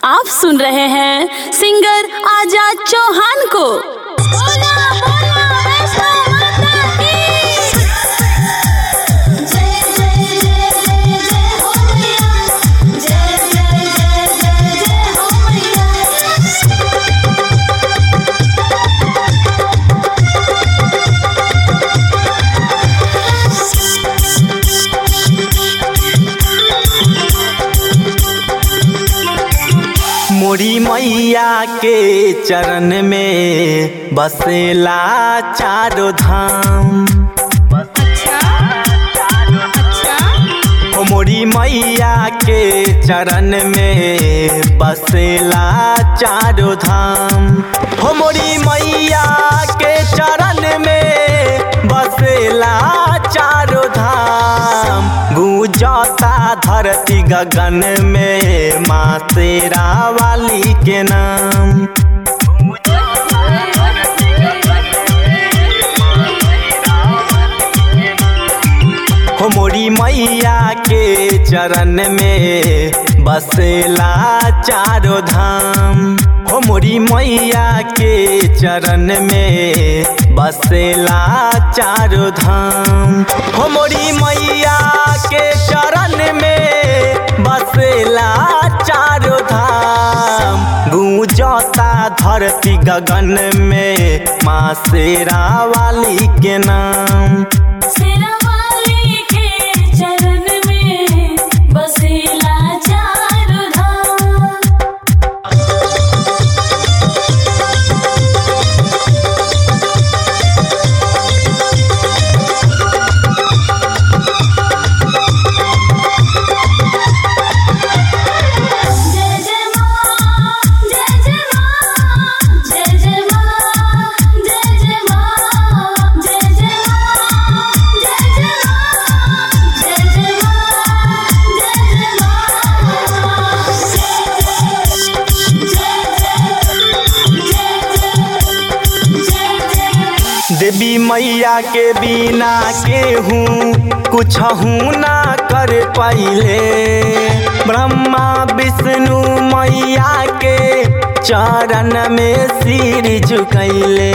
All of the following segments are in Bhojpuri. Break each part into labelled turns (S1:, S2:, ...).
S1: आप सुन रहे हैं सिंगर आजाद चौहान को
S2: मोरी मैया के चरण में बसेला चारो धाम हो मोरी मैया के चरण में बसेला चारो धाम हो मोरी मैया के चरण में बसेला चारो धाम गुजता धरती गगन में माँ तेरा वाली के नाम हो मोरी मैया के चरण में बसेला चारो धाम हो मोरी मैया के चरण में बसेला चारो धाम हो मोरी मैया के चरण में बसेला चारो धाम गूंजता धरती गगन में माँ शेरा वाली के नाम
S1: शेरावाली के चरण में बसेला चारो धाम जय जय मां जय जय मां जय जय मां जय जय मां जय जय मां जय जय मां जय जय मां जय जय मां
S2: देवी मैया के बिना केहूँ कुछ ना कर पाइले ब्रह्मा विष्णु मैया के चरण में सिर झुकैले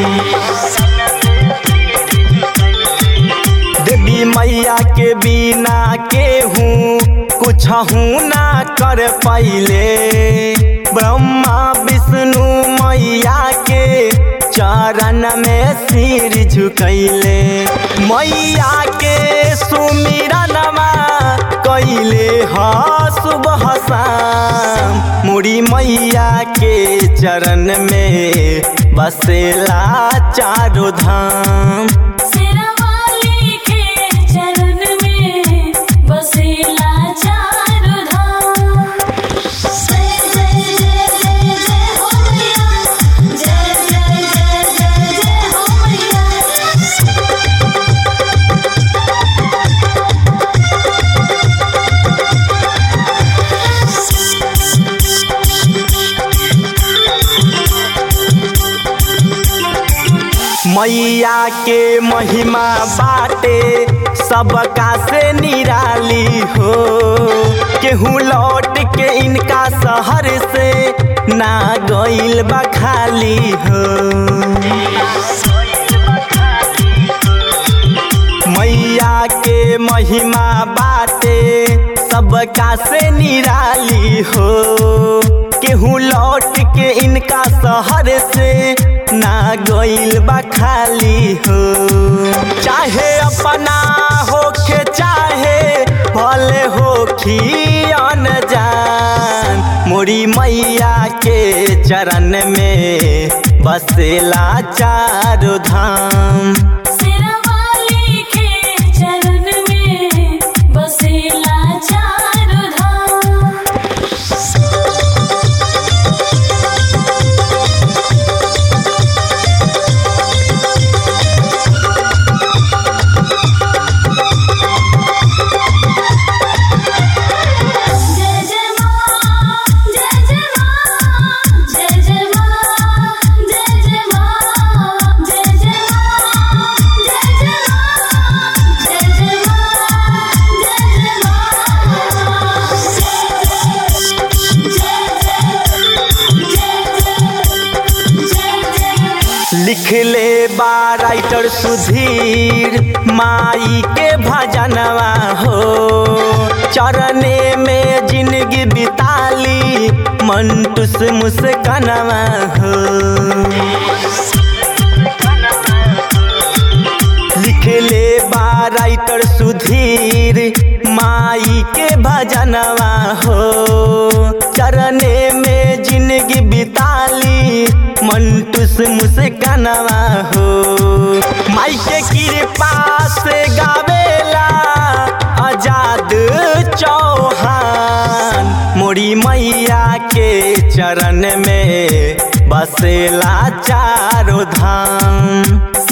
S2: देवी मैया के बिना केहूँ कुछ ना कर पाइले ब्रह्मा विष्णु मैया के चरण में सिर झुकैले मैया के सुमिरनमा कैले ह सुबह शाम मुड़ी मैया के चरण में बसेला चारो धाम
S1: शेरावाली के चरण में बसेला चारो धाम जय जय जय जय जय हो मैया जय जय जय जय जय हो मैया
S2: मैया के महिमा बाटे सबका से निराली हो केहू लौट के इनका शहर से ना गइल बा खाली हो मैया के महिमा बाटे सबका से निराली हो केहू लौट के इनका शहर से ना गइल बा खाली हो चाहे अपना होखे चाहे भले होखी अनजान मोरी मैया के चरण में बसेला चारो धाम
S1: शेरावाली के चरण में बसेला चारो धाम जय जय मां जय जय मां जय जय मां जय जय मां जय जय मां
S2: लिखले बा राइटर सुधीर माई के भजनवा हो चरने में जिंदगी बिताली मंटूस मुस्कनवा हो लिखले बा राइटर सुधीर माई के भजनवा हो चरने में जिंदगी बिताली मंटूस मुस्कनवा हो माई के कृपा से गावेला आजाद चौहान मोरी मैया के चरण में बसेला चारो धाम